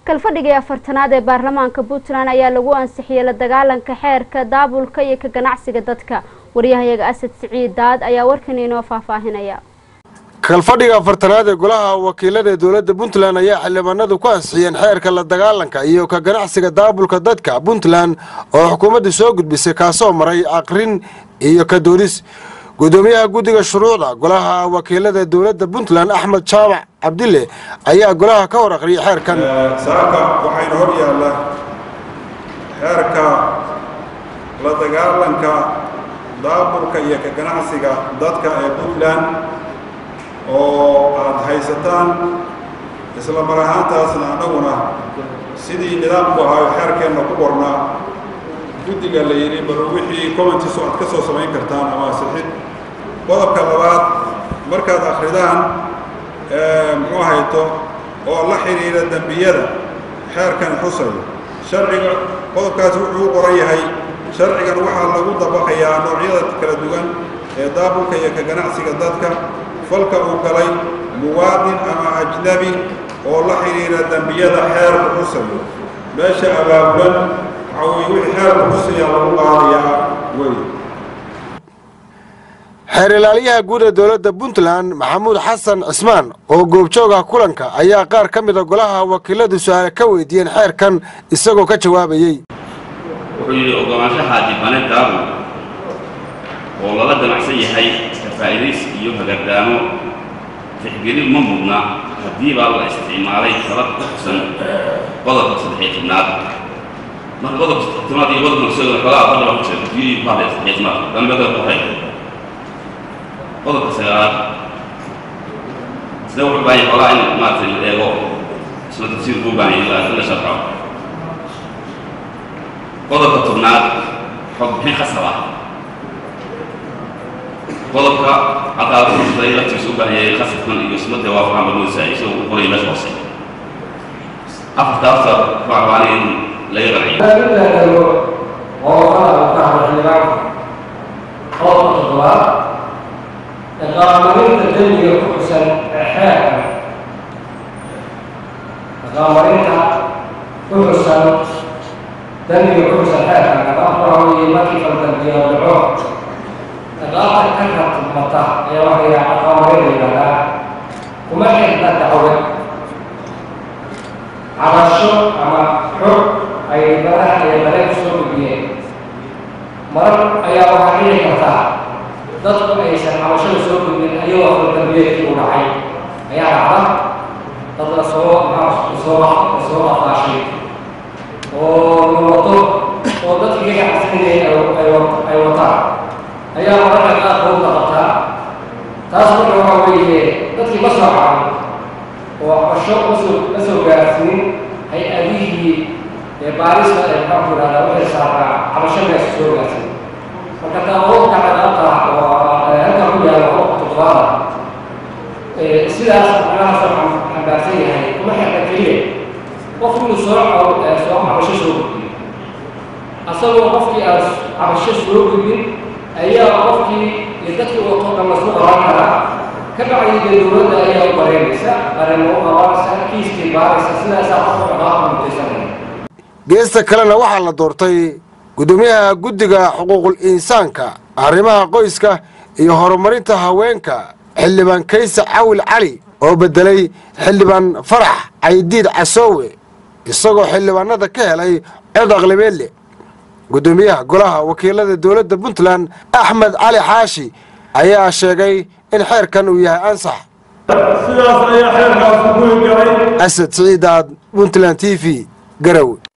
kalfadhigii afartanaad ee baarlamaanka puntland ayaa lagu ansixiyey la dagaalanka xeerka daabulka iyo ka ganacsiga dadka waryahayaga asad siciid daad ayaa warkan inoo faahfaahinaya kalfadhiga afartanaad ee golaha wakiilada ee dowladda puntland ayaa xildhibaanadu ku ansixiyeen xeerka la dagaalanka iyo ka ganacsiga daabulka dadka puntland oo xukuumadda soo gudbisay kaasoo maray aqrin iyo ka doodis gudoomiyaha guddiga shuruucda golaha wakiilada dowladda puntland axmed jaamac cabdille ayaa golaha ka hor aqriyay xeerkan saaka waxayna hor yaalla xeerka la dagaalanka daabulka iyo ka ganacsiga dadka ee puntland oo aad haysataan isla mar ahaantaasna annaguna sidii nidaamku ahaayo xeerkeenna ku qornaa guddiga la yidhi bal wixii commentiisu aad ka soo samayn kartaan ama asixid qodobka labaad markaad akhridaan muxuu hayto oo la xidhiidha dembiyada xeerkan xusayo sharciga qodobkaasi wuxuu u qoran yahay sharcigan waxaa lagu dabaqayaa noocyada kala duwan ee daabulka iyo ka ganacsiga dadka falka uu galay muwaadin ama ajnabi oo la xidhiidha dembiyada xeerku xusayo meesha abaabulan waxaa weye wixii xeerku xusaya lagu qaadayaa wey xeer ilaaliyaha guud ee dowladda puntland maxamuud xasan cismaan oo goobjooga kulanka ayaa qaar ka mida golaha wakiiladu su-aale ka weydiiyeen xeerkan isagoo ka jawaabayey wuxuu yidhi ogolaanshaha dibane daabul oo lala damacsan yahay ka faa'iidays iyo hagardaamo tixgelin ma mudna haddii baa la isticmaalay talad ku xusan qodobka saddexiy tobnaad marka qodobka saddexiy tobnaad iyo qodobka naqsada xoogaa fadhaba ku jira kii bahda saddexiy tobnaad dambeda ku hay qodobka sagaalaad sida wuxuu baahan xoogaa in maaragtay la eego isla tafsiir buu baahan yahay in la sharxo qodobka tobnaad xog bixin khasab ah qodobka caqaabada laftiisa u baahan yahay khasabkan iyo ismada waafaqan balmuusa isagoo u qoraya meesha hoose afarta afta faahfaahani in laga qanciyo qodobka toddobaad iqaamarinta dembiga ku xusan xeerka iqaamarinta ku xusan dembiga ku xusan xeerka iqaamka waxa weeye markii faldambiya dhaco iqaamta ka ratmata ayaa waxa yaha iqaamarin la yidhahdaa kuma xirna dacwad cabasho ama xog ay daraha iyo dareen kusoo gudbiyeen marar ayaa waxaa dhici kartaa dadku aysan cabashada soo gudbin ayagoo faldambiyeedkii u dhacay ayaa dhacda dad lasoo lasoo lasoo afaashay oo nawato oo dadkii ka ganacsanayay ay wataan ayaa mararka qaarkood la qabtaa taas marka waxaa weeye dadkii ma soo caawin oo cabasho masoo ma soo gaarsiinin hay-adihii ee baarista ee maxaa ku yidhahdaa waxay saaraa cabashadaasi soo gaarsiin marka taawabka cadaabta oo halka ku yaala qofka toddobaada sidaas macnahaas waxaan xambaarsan yahay kuma xirna keliya qof inuu soo soo cabasho soo gudbiyo asagoo qofkii aan cabasho soo gudbin ayaa qofkii iyo dadkii wato dhan lasku qaban karaa ka bacdi dee dowladda ayaa u bareynaysa qareen u qabanaysa kiiskii baaraysa sidaasaa qofka dhaqaaqa mutaysanaya geesta kalena waxaa la doortay gudoomiyaha guddiga xuquuqul insaanka arrimaha qoyska iyo horumarinta haweenka xildhibaan kaysa cawil cali oo beddelay xildhibaan farax caydiid casoowe isagoo xildhibaanada ka helay cod aqlibeedle gudoomiyaha golaha wakiilada dowladda puntland axmed cali xaashi ayaa sheegay in xeerkan uu yahay ansax sidaas ayaa xeerkaasi ku hirgalay asad siciidaad puntland t v garowe